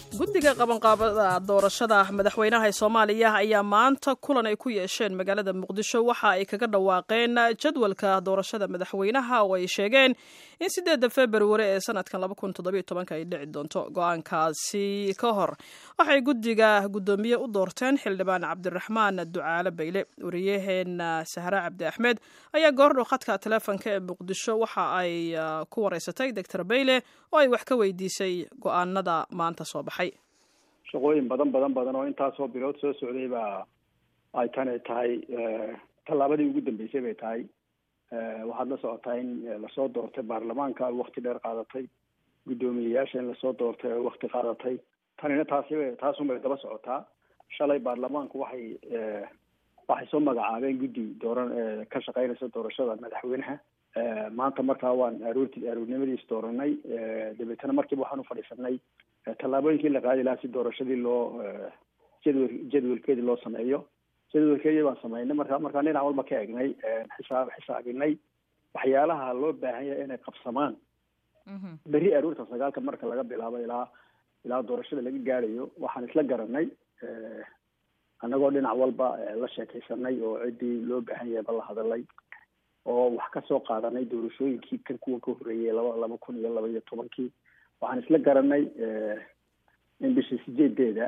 guddiga qabanqaabada doorashada madaxweynaha ee soomaaliya ayaa maanta kulan ay ku yeesheen magaalada muqdisho waxa ay kaga dhawaaqeen jadwalka doorashada madaxweynaha oo ay sheegeen in sideedda februari ee sanadkan ay dhici doonto go-aankaasi ka hor waxay guddiga guddoomiye u doorteen xildhibaan cabdiraxmaan ducaale bayle wariyaheena sahre cabdi axmed ayaa goordhow khadka taleefonka ee muqdisho waxa ay ku wareysatay doctor bayle oo ay wax ka weydiisay go-aanada maanta soo baxay shaqooyin badan badan badan oo intaasoo bilood soo socday baa ay tani tahay tallaabadii ugu dambeysay bay tahay waxaad la socotaa in lasoo doortay baarlamaanka ay wakti dheer qaadatay guddoomiyeyaasha in lasoo doortay ay wakti qaadatay tanina taasi taasun bay daba socotaa shalay baarlamaanku waxay waxay soo magacaabeen guddi dooran ka shaqeynaysa doorashada madaxweynaha maanta markaa waan aroorti aroornimadiis dooranay dabeetana markiiba waxaan ufadhiisanay tallaabooyinkii la qaadi lahaa si doorashadii loo jadwal jadwalkeedii loo sameeyo jadwalkeedii baan sameynay marka markaan dhinac walba ka egnay xisaab xisaabinay waxyaalaha loo baahan yahay inay qabsamaan berri aroorta sagaalka marka laga bilaabo ilaa ilaa doorashada laga gaadhayo waxaan isla garanay annagoo dhinac walba la sheekaysanay oo ciddii loo baahan yahay ba la hadalay oo wax ka soo qaadanay doorashooyinkii kan kuwa ka horreeyay laba laba kun iyo laba iyo tobankii waxaan isla garanay in bishii sideedeeda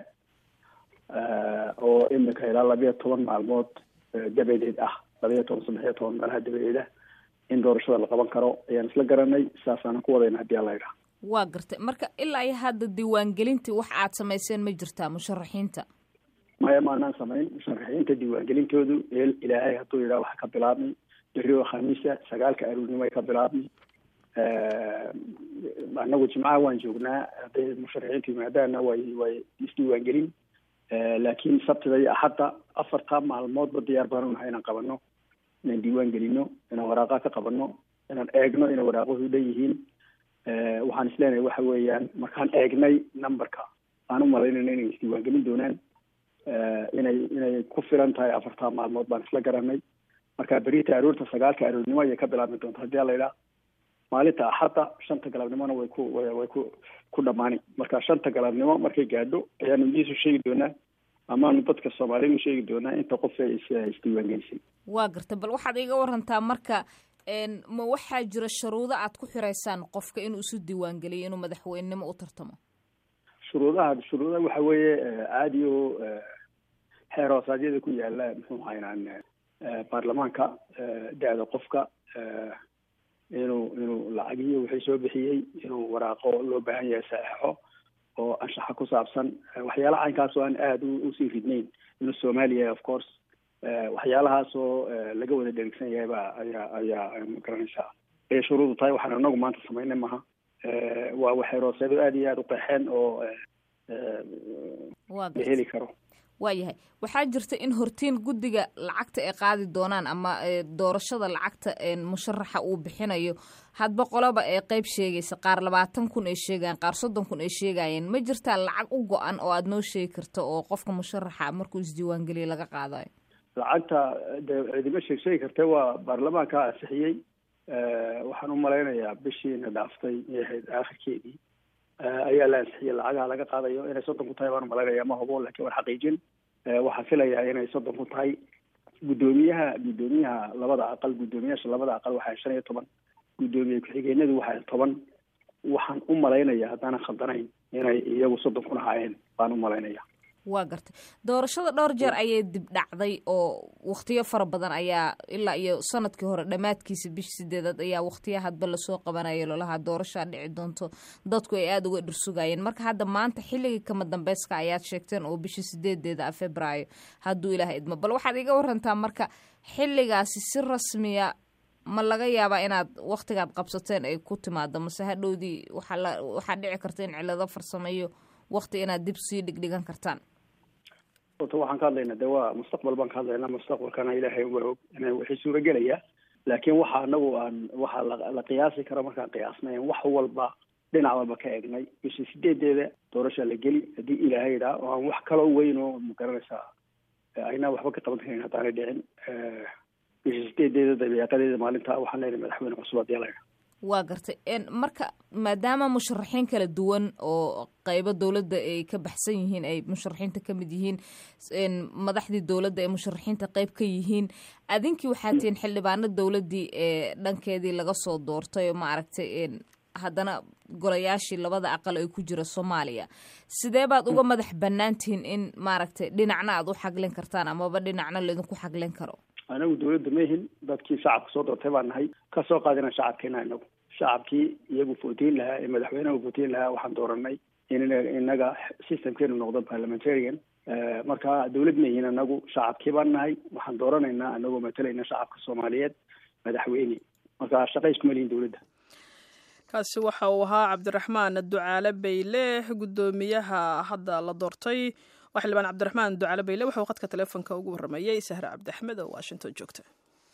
oo imika ilaa labayo toban maalmood dabadeed ah labayo toban saddex iyo toban meelaha dabadeeda in doorashada la qaban karo ayaan isla garanay saasaanan ku wadayna haddii alla idhaha waa gartay marka ilaa iyo hadda diiwaangelintii wax aad samayseen ma jirtaa musharaxiinta maya maanaan samayn musharaxiinta diiwaangelintoodu eel ilaahay hadduu yidhaha waxa ka bilaabmay berri oo khamiisa sagaalka aroornimo ay ka bilaabmay annagu jimcaha waan joognaa hadday musharaxiintu yimaadaana way way isdiiwaangelin laakiin sabtida iyo axadda afartaa maalmoodba diyaar baanu nahay inaan qabano inaan diiwaan gelino inaan waraaqaa ka qabano inaan eegno inay waraaquhu dhan yihiin waxaan isleenahay waxa weeyaan markaan eegnay numberka aan u malaynayna inay isdiiwaangelin doonaan inay inay ku filan tahay afartaa maalmood baan isla garanay marka berita aroorta sagaalka aroornimo ayay ka bilaabmi doonta haddii ala idhaha maalinta axadda shanta galabnimona way ku way ku ku dhamaani marka shanta galabnimo markay gaadho ayaanu idiisu sheegi doonaa amaanu dadka soomaaliyeed u sheegi doonaa inta qof ee is isdiiwaangelisay waa garta bal waxaad iga warantaa marka ma waxaa jira shuruudo aad ku xiraysaan qofka inuu isu diiwaangeliyo inuu madaxweynenimo u tartamo shuruudaha shuruudaha waxa weeye caadi oo xeer hoosaadyada ku yaala muxuu haynaan baarlamaanka da-da qofka inuu inuu lacagiyo wixii soo bixiyey inuu waraaqo loo baahan yahay saxeixo oo anshaxa ku saabsan waxyaalaha caynkaas oo aan aada usii ridnayn inuu soomaaliya of course waxyaalahaas oo laga wada dherigsan yahay ba ayaa ayaa magaranaysaa ayay shuruudu tahay waxaan anagu maanta samaynay maha waa waxay rooseedo aada iyo aada u qeexeen oo la heli karo waayahay waxaa jirta in hortiin guddiga lacagta ay qaadi doonaan ama doorashada lacagta musharaxa uu bixinayo hadba qoloba ee qeyb sheegaysa qaar labaatan kun ay sheegayaan qaar soddon kun ay sheegayeen ma jirtaa lacag u go-an oo aada noo sheegi karto oo qofka musharaxa markuu isdiiwaangeliya laga qaadayo lacagta de cidima sheeg sheegi karta waa baarlamaanka ansixiyey waxaan u malaynayaa bishiina dhaaftay ahayd aakhirkeedii ayaa la ansixiyey lacagaha laga qaadayo inay soddon ku tahay baan umalaynaya ma hubo lakin waan xaqiijin waxaan filayaa inay soddon ku tahay guddoomiyaha guddoomiyaha labada aqal guddoomiyaasha labada aqal waxaa shan iyo toban guddoomiye ku-xigeenadu waxaa toban waxaan u malaynaya haddaanan khaldanayn inay iyagu soddon kun ahaayeen baan u malaynaya waa gartay doorashada dhowr jeer ayay dib dhacday oo wakhtiyo fara badan ayaa ilaa iyo sanadkii hore dhammaadkiisa bish sideedaad ayaa wakhtiya hadba lasoo qabanaya lolahaa doorashaa dhici doonto dadku ay aada uga dhursugayeen marka hadda maanta xilligii kama dambeyska ayaad sheegteen oo bishii sideedeeda ah februaayo hadduu ilaah idmo bal waxaad iga warantaa marka xilligaasi si rasmiya ma laga yaabaa inaad wakhtigaad qabsateen ay ku timaado mase hadhowdii waxaa waxaa dhici karta in cilado farsameeyo wakhti inaad dib sii dhigdhigan kartaan ota waxaan ka hadlaynaa de waa mustaqbal baan ka hadlaynaa mustaqbalkana ilaahay waa og ina wixii suuragelaya laakiin waxa anagu aan waxaa la qiyaasi karo markaan qiyaasnay wax walba dhinac walba ka egnay bishii sideedeeda doorasha la geli haddii ilaahay idhaa oo aan wax kaloo weyn oo magaranaysaa aynaa waxba ka qaban karin haddaanay dhicin bishii sideedeeda dabeeqadeeda maalinta waxaan leenahay madaxweyne cusub haddii la idhaa waa gartay marka maadaama musharaxiin kala duwan oo qeybo dowladda ay ka baxsan yihiin ay musharaxiinta ka mid yihiin madaxdii dowladda ay musharaxiinta qeyb ka yihiin adinkii waxaa tihiin xildhibaano dowladdii ee dhankeedii laga soo doortay oo maaragtay haddana golayaashii labada aqal ay ku jira soomaaliya sidee baad uga madax bannaan tihiin in maaragtay dhinacna aad u xaglin kartaan amaba dhinacna laydinku xaglin karo anagu dawladda mahin dadkii shacabka soo doortay baan nahay kasoo qaadina shacabkeena inagu shacabkii iyagu footiin lahaa ee madaxweynaha footiin lahaa waxaan dooranay in inaga systemkeenu noqdo parliamentarian marka dawlad mahin anagu shacabkii baan nahay waxaan dooranaynaa anagoo matalayna shacabka soomaaliyeed madaxweyne marka shaqa iskuma lihin dawladda kaasi waxa uu ahaa cabdiraxmaan ducaale bayle guddoomiyaha hadda la doortay waa xildhibaan cabdiraxmaan ducaale bayle wuxuu khadka teleefonka ugu warramayey sahre cabdi axmed oo washington joogta